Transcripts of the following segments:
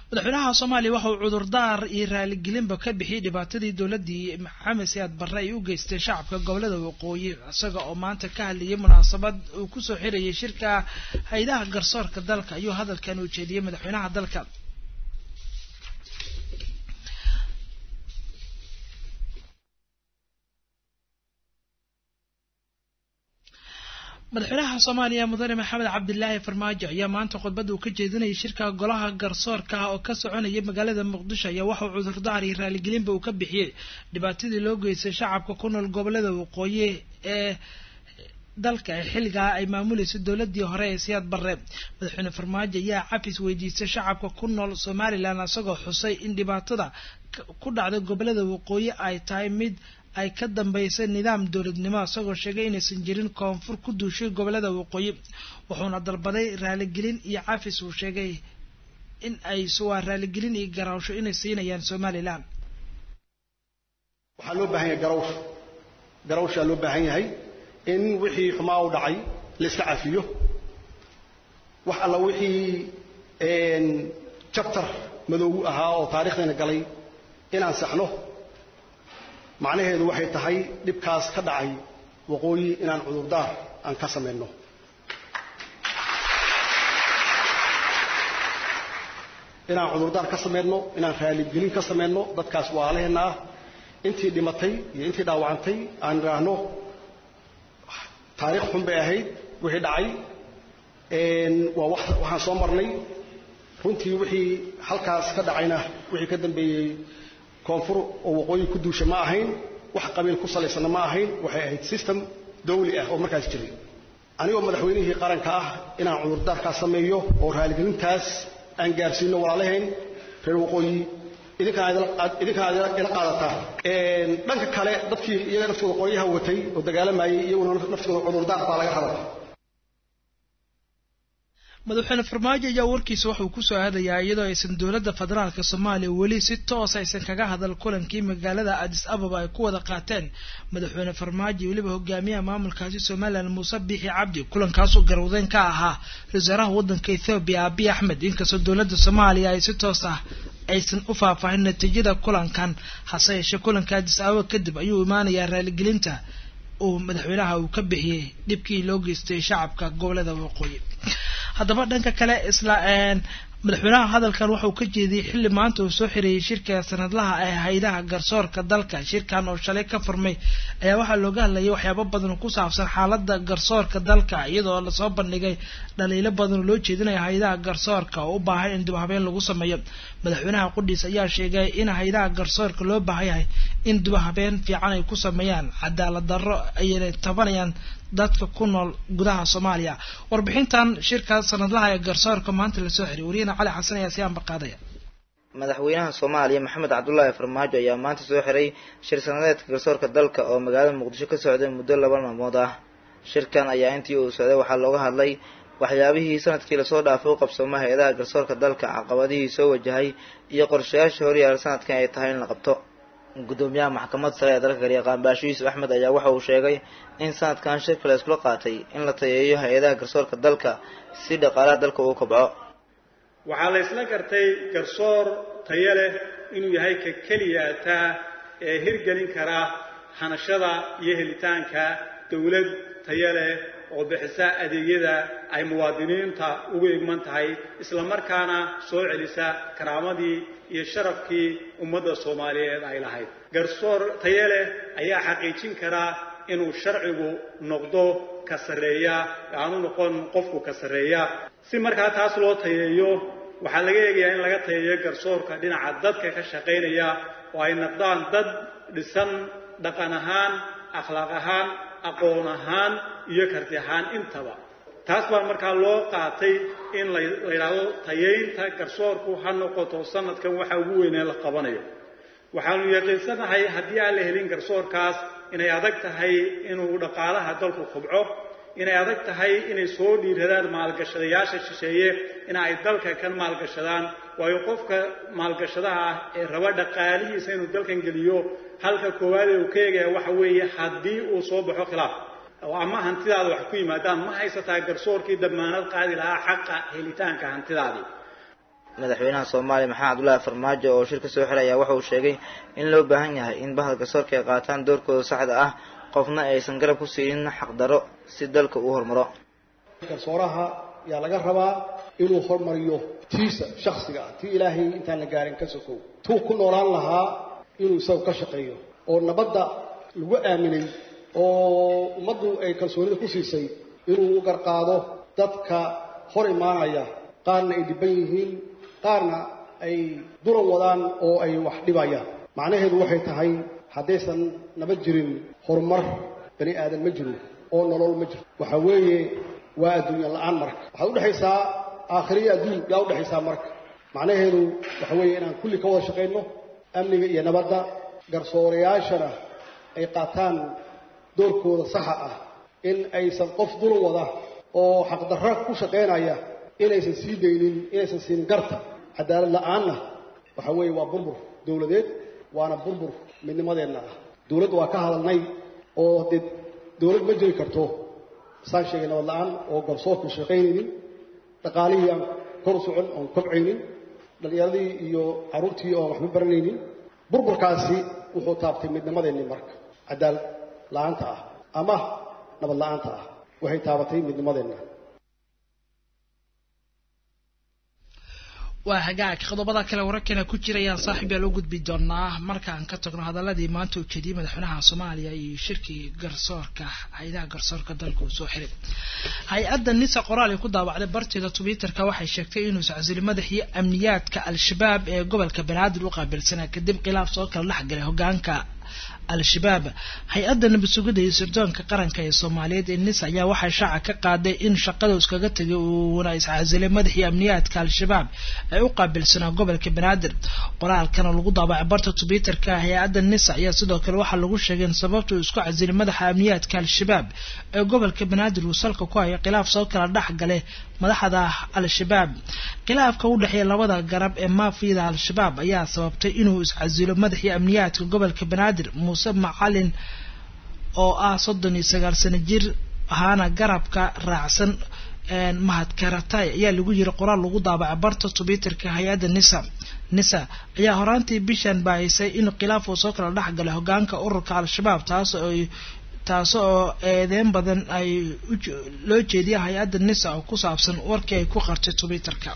madaxweynaha soomaaliya waxa uu cudurdaar iyo raaligelinba ka bixiyey dhibaatadii dowladii maxamed siyaad barre ay u geysteen shacabka gobolada waqooyi isaga oo maanta ka hadlayay munaasabad uu kusoo xirayay shirka hay-adaha garsoorka dalka ayuu hadalkan u jeediyey madaxweynaha dalka madaxweynaha soomaaliya mudane maxamed cabdilaahi farmaajo ayaa maanta khudbadda uu ka jeedinayay shirka golaha garsoorka ah oo ka soconaya magaalada muqdisho ayaa waxauu cudurdaar iyo raaligelinba uu ka bixiyey dhibaatadii loo geystay shacabka ku nool gobolada waqooyi ee dalka ee xilligaa ay maamulayso dowladii hore ee siyaad barre madaxweyne farmaajo ayaa cafis weydiistay shacabka ku nool somalilan isagoo xusay in dhibaatada ku dhacda gobolada waqooyi ay tahay mid ay ka dambeysay nidaam dowladnimo isagoo sheegay inaysan jirin koonfur ku duushay gobolada waqooyi wuxuuna dalbaday raaligelin iyo cafis uu sheegay in ay waa raaligelin iyo garaawsho inay siinayaan somalilan waxaa loo baahan yahay garawsh garawshaa loo baahan yahay in wixii xumaa u dhacay la iska cafiyo wax alla wixii jabtar madoogu ahaa oo taarikhdeena galay inaan saxno macnaheedu waxay tahay dhibkaas ka dhacay waqooyi inaan cudurdaar aan ka samayno inaan cudurdaar ka samayno inaan raaligelin ka samayno dadkaas waalaheenna ah intii dhimatay iyo intii dhaawacantay aan idhaahno taariikh xun bay ahayd wixii dhacay waa waxaan soo marnay runtii wixii halkaas ka dhacayna wixii ka dambeeyey koonfur oo waqooyi ku duusha ma ahayn wax qabiil ku salaysanna ma ahayn waxay ahayd system dawli ah oo markaas jiray anigoo madaxweynihii qaranka ah inaan cudurdaarkaas sameeyo oo raaligelintaas aan gaarsiino walaalahayn reer waqooyi idinkaan ila qaadataa dhanka kale dadkii iyaga naftooda qoryaha watay oo dagaalamayay iyaguna naftooda cudurdaar baa laga rabaa madaxweyne farmaajo ayaa warkiisa waxauu kusoo aadayaa iyadoo aysan dowladda federaalka soomaaliya weli si toos aysan kaga hadal kulankii magaalada adis ababa ay ku wada qaateen madaxweyne farmaajo iyo weliba hogaamiyaha maamulkaasi somalilan muuse biixi cabdi kulankaasoo garwadeyn ka ahaa ra-iisaaraha waddanka ethoobiya abiy axmed inkastoo dowladda soomaaliya ay si toos ah aysan u faahfaahin natiijada kulankan hase yeeshee kulanka adis ababa kadib ayuu imaanayaa raaligelinta uu madaxweynaha uu ka bixiyey dhibkii loo geystay shacabka gobolada waqooyi haddaba dhanka kale isla madaxweynaha hadalkan waxauu ka jeediyey xilli maanta uu soo xireeyey shirka sanadlaha ee haydaha garsoorka dalka shirkan oo shalay ka furmay ayaa waxaa looga hadlayay waxyaabo badan oo ku saabsan xaalada garsoorka dalka iyadoo lasoo bandhigay dhaliilo badan oo loo jeedinaya haydaha garsoorka oo u baahan in dib habeen lagu sameeyo madaxweynaha qudhiis ayaa sheegay in haydaha garsoorka loo baahan yahay in dib habeen fiican ay ku sameeyaan cadaalad darro ayna tabanayaan dadka ku nool gudaha soomaaliya warbixintan shirka sanadlaha ee garsoorka maanta lasoo xiriy wariyana cali xasan ayaa si aanbaqaadaya madaxweynaha soomaaliya maxamed cabdulaahi farmaajo ayaa maanta soo xiray shir sanadeedka garsoorka dalka oo magaalada muqdisho ka socday muddo laba maalmood ah shirkan ayaa intii uu socday waxaa looga hadlay waxyaabihii sanadkii lasoo dhaafay u qabsooma hay-adaha garsoorka dalka caqabadihii soo wajahay iyo qorshayaasha horyaala sanadkan ay tahay in la qabto gudoomiyaha maxkamadda sare ee dalka garyaqaan baasho yuusuf axmed ayaa waxa uu sheegay in sanadkan shirka la iskula qaatay in la tayeeyo hay-adaha garsoorka dalka si dhaqaalaha dalka uu kobco waxaa la isla gartay garsoor tayo leh inuu yahay ka keliya taa ee hirgelin kara hanashada iyo helitaanka dowlad tayo leh oo bixisa adeegyada ay muwaadiniinta ugu igman tahay isla markaana soo celisa karaamadii iyo sharafkii ummadda soomaaliyeed ay lahayd garsoor tayo leh ayaa xaqiijin karaa inuu sharcigu noqdo ka sarreeya aanu noqon qofku ka sarreeya si markaa taas loo tayeeyo waxaa laga eegayaa in laga tayeeyo garsoorka dhinaca dadka ka shaqaynaya oo ay noqdaan dad dhisan dhaqan ahaan akhlaaq ahaan aqoon ahaan iyo karti ahaan intaba taas baa markaa loo qaatay in la yidhaahdo tayaynta garsoorku ha noqoto sanadkan waxa ugu weynee la qabanayo waxaanu yaqiinsanahay haddii aan la helin garsoorkaas inay adag tahay inuu dhaqaalaha dalku kobco inay adag tahay inay soo dhiiradaan maalgashadayaasha shisheeye in ay dalka kan maalgashadaan waayo qofka maalgashadaha ah ee raba dhaqaalihiisa inuu dalkan geliyo halka koowaad ee uu ka eegaya waxa weeye haddii uu soo baxo khilaaf oo ama hantidaada wax ku yimaadaan ma haysataa garsoorkii damaanad qaadi lahaa xaqa helitaanka hantidaadii madaxweynaha soomaaliya maxamed cabdullaahi farmaajo oo shirka soo xiray ayaa waxa uu sheegay in loo baahan yahay in bahda garsoorka ay qaataan doorkooda saxda ah qofna aysan garab ku siinin xaqdaro si dalka uu horumaro garsooraha yaa laga rabaa inuu hormariyo tiisa shaksiga ah tii ilaahay intaan la gaarin ka sokow tuu ku noolaan lahaa inuu isagu ka shaqeeyo oo nabadda lagu aaminay oo ummaddu ay kalsoonida ku siisay inuu u garqaado dadka hor imaanaya qaarna ay dhibban yihiin qaarna ay duran wadaan oo ay wax dhibayaan macnaheedu waxay tahay haddaysan nabad jirin horumar bani aadan ma jiro oo nolol ma jiro waxa weeye waa adduunya la-aan marka waxaad udhexaysaa aakhiriya adduun yaa udhexaysaa marka macnaheedu waxa weeye inaan kulli ka wada shaqayno amniga iyo nabadda garsoorayaashana ay qaataan doorkooda saxa ah in aysan qof dulan wada oo xaqdarra ku shaqaynaya inaysan sii daynin inaysan siinin garta cadaalad la-aanna waxa weeye waa burbur dowladeed waana burbur midnimadeenna ah dowladda waa ka hadalnay oo dee dowlad ma jiri karto saan sheegay nabad la-aan oo garsoorku shaqaynaynin dhaqaalihii aan kor u socon oon kobcaynin dhallinyaradii iyo carruurtii oon waxba baranaynin burburkaasi wuxuu taabtay midnimadeennii marka cadaalad la-aanta ah ama nabad la-aanta ah waxay taabatay midnimadeenna waa hagaag qodobada kale wararkeena ku jira ayaan saaxiib yaal u gudbi doonaa markaan ka tagno hadaladii maanta uu jeediyey madaxweynaha soomaaliya iyo shirkii garsoorka hay-adaha garsoorka dalka uu soo xiray hay-adda nisa qoraal ay ku daawacday barteeda twitterka waxay sheegtay inuu iscasili madaxii amniyaadka al-shabaab ee gobolka banaadir u qaabilsanaa kadib khilaaf soo kala dhexgalay hogaanka al-shabaab hay-adda nabad sugidda iyo sirdoonka qaranka ee soomaaliyeed ee nis ayaa waxay shaaca ka qaaday in shaqada iskaga tegay uuna iscasilay madaxii amniyaadka al-shabaab ay u qaabilsanaa gobolka banaadir qoraalkana lagu daabacay barta twitterka hay-adda nis ayaa sidoo kale waxaa lagu sheegay in sababta uu isku casilay madaxa amniyaadka al-shabaab ee gobolka banaadir uu salka ku hayo khilaaf soo kala dhex gale madaxda al-shabaab khilaafka u dhexeeya labada garab ee maafiyada al-shabaab ayaa sababtay inuu iscasilo madaxii amniyaadka gobolka banaadir muuse macalin oo ah soddon iyo sagaal sano jir ahaana garabka raacsan mahad karatay ayaa lagu yiri qoraal lagu daabacay barta twitterka hay-adda nisa nisa ayaa horaantii bishan baahisay in khilaaf uu soo kala dhex galay hogaanka ururka al-shabaab taas oo taas oo eedeyn badan ay loo jeediya hay-adda nisa oo ku saabsan warkii ay ku qartay twitterka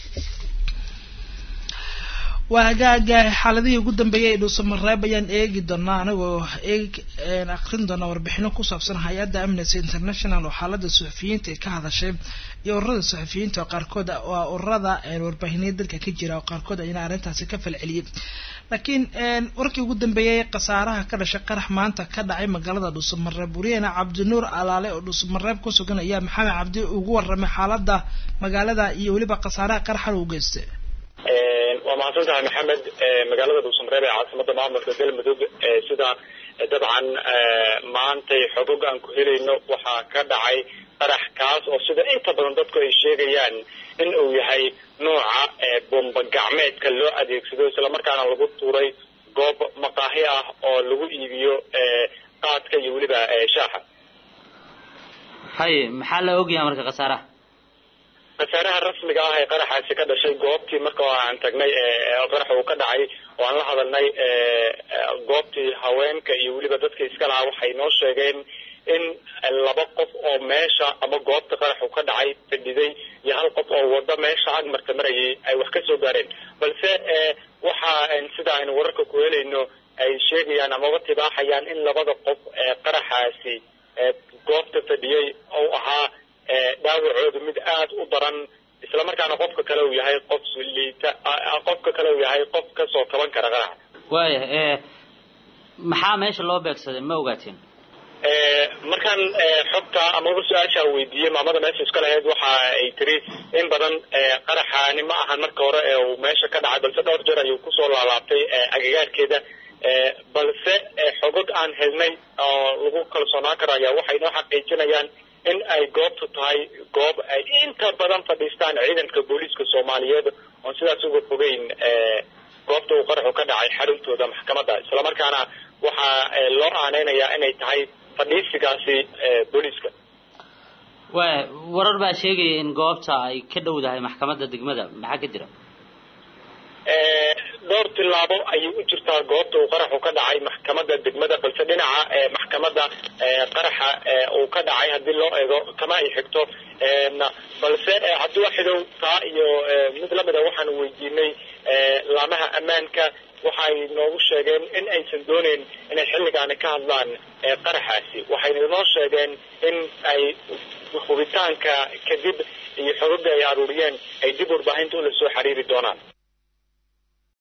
waa hagaaga xaaladihii ugu dambeeyay ee dhuusamareeb ayaan eegi doonaa anagoo eeg akrin doonaa warbixino ku saabsan hay-adda amnesty international oo xaalada suxufiyiinta ay ka hadashay iyo ururada suxufiyiinta oo qaarkood waa ururada warbaahinaya dalka ka jira oo qaarkood ayna arrintaasi ka falceliyay laakiin warkii ugu dambeeyay khasaaraha ka dhashay qarax maanta ka dhacay magaalada dhuusamareeb wariyahena cabdinuur alaale oo dhuusamareeb ku sugan ayaa maxamed cabdi ugu waramay xaalada magaalada iyo weliba khasaaraha qaraxan uu geystay waa mahadsan tahay maxamed magaalada dhuusamareeb ee caasimada maamulka galmudug sida dabcan maantay xogog aan ku helayno waxaa ka dhacay qarax kaas oo sida inta badan dadku ay sheegayaan in uu yahay nooca bomba gacmeedka loo adeegsado islamarkaana lagu tuuray goob maqaahi ah oo lagu iibiyo qaadka iyo weliba shaaxa hay maxaa la ogyahay marka khasaaraha khasaaraha rasmiga ah ee qaraxaasi ka dhashay goobtii marka aan tagnay qarax uu ka dhacay oo aan la hadalnay goobtii haweenka iyo weliba dadka iska lahaa waxay noo sheegeen in laba qof oo meesha ama goobta qaraxu ka dhacay fadhiday iyo hal qof oo wado meesha agmarta marayay ay wax ka soo gaareen balse waxa sida aynu wararka ku helayno ay sheegayaan amaba tibaaxayaan in labada qof ee qaraxaasi goobta fadhiyey uu ahaa dhaawacoodu mid aada u daran islamarkaana qofka kale uu yahay qof liita qofka kale uu yahay qof kasoo kaban kara qaraxa waaya maxaa meesha loo beegsaday ma ogaateen markaan xogta amaba su-aasha weydiiyey maamada meesha iska lahayd waxa ay tiri in badan qaraxaani ma ahan marka hore ee uu meesha ka dhacay balse dhowr jeer ayuu kusoo laalaabtay agagaarkeeda balse xogog aan helnay oo lagu kalsoonaan karo ayaa waxay noo xaqiijinayaan in ay goobtu tahay goob ay inta badan fadhiistaan ciidanka booliiska soomaaliyeed oon sidaas uga fogeyn goobta uu qaraxu ka dhacay xaruntooda maxkamadda islamarkaana waxaa loo aaneynayaa inay tahay fadhiisigaasi booliiska waaya warar baa sheegaya in goobta ay ka dhowdahay maxkamadda degmada maxaa ka jira dhowr tillaabo ayay u jirtaa goobta uu qaraxu ka dhacay maxkamadda degmada balse dhinaca maxkamadda qaraxa uu ka dhacay haddii loo eego kama ay xigto balse cabdiwaxidow taa iyo mid lamida waxaanu weydiinay laamaha ammaanka waxay noogu sheegeen in aysan dooneyn inay xilligaani ka hadlaan qaraxaasi waxayna inoo sheegeen in ay hubitaanka kadib iyo xogagga ay aruuriyeen ay dib warbaahinta ula soo xiriiri doonaan